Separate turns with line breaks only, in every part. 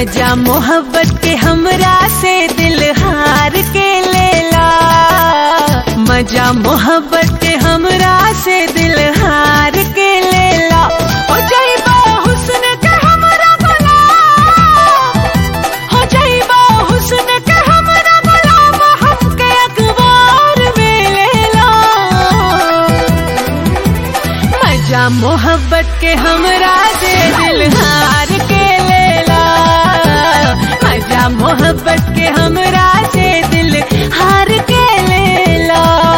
मजा मोहब्बत के हमरा से दिल हार के लेला मजा मोहब्बत के हमरा से दिल हार के लेला हो जाइबा हुस्न के हमरा गुलाम हो जाइबा हुस्न के हमरा गुलाम हमके अखबार में लेला मजा मोहब्बत के हमरा से दिल हार के लेला मजा मोहब्बत के हमरा से दिल हार के लेला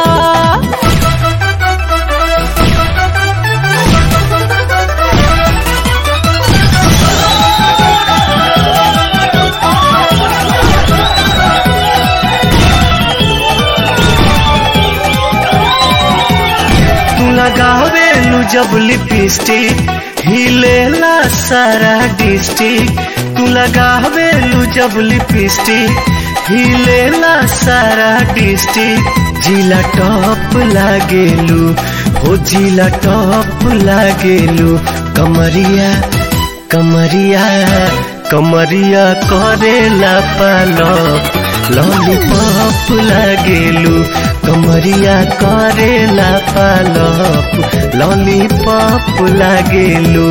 तू लगावे लू जब लिपस्टिक हिलेला सारा डिस्ट्रिक्ट तू लगावे लू जब लिपस्टिक हिलेला सारा डिस्ट्रिक्ट जिला टॉप लागेलू हो जिला टॉप लागेलू कमरिया कमरिया कमरिया करेला पालप लॉलीपॉप लागेलू कमरिया करेला पालप लॉलीपॉप लागेलू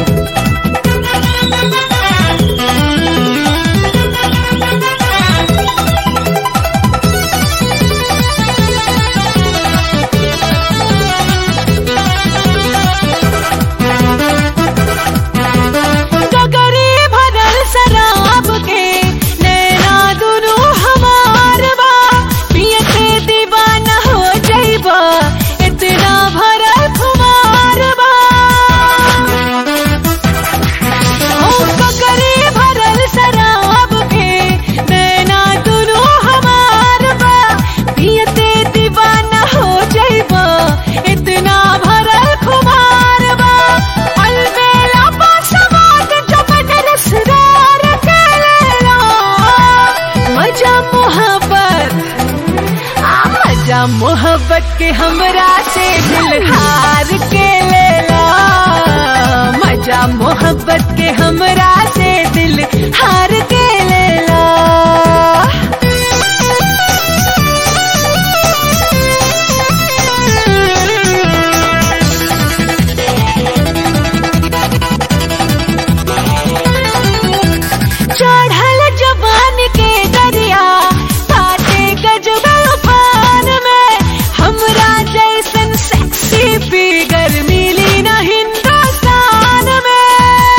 गगरी भरल शराब के नैना दुनू हमार बा पिए के दीवाना हो जाइबा इतना भरल खुमार बा ओ गगरी भरल शराब के नैना दुनू हमार बा पिए के दीवाना हो जाइबा इतना भरल खुमार बा अलबेला पासवाद जब रसदार के लेला मजा मोहब्बत आ मजा मोहब्बत के हमरा से दिल हार के लेला मजा मोहब्बत के हमरा से दिल हार के लेला चढ़ल जवान के दरिया काटे गजब उफान में हमरा जैसन सेक्सी फिगर मिली न हिंदुस्तान में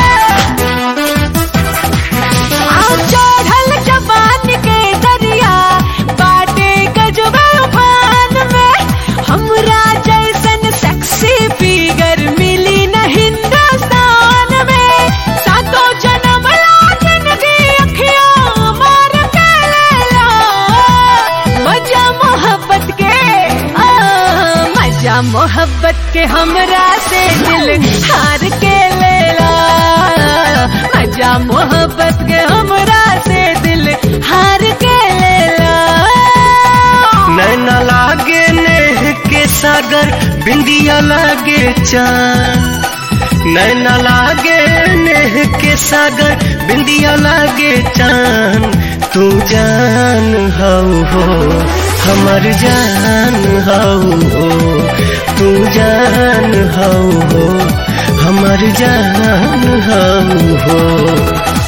आ चढ़ल जवान के दरिया काटे गजब उफान में हमरा जैसन सेक्सी फिगर मिली न हिंदुस्तान में सातों जन्म लाजन की अखियां मार के लेला मजा मोहब्बत के आ, मजा मोहब्बत के हमरा से दिल हार के लेला मजा मोहब्बत के हमरा से दिल हार के लेला
नैना लागे नेह के सागर बिंदिया लागे चांद नैना लागे नेह के सागर बिंदिया लागे चांद तू जान हऊ हो हमर जान हऊ हो तू जान हऊ हो हमर जान हऊ हो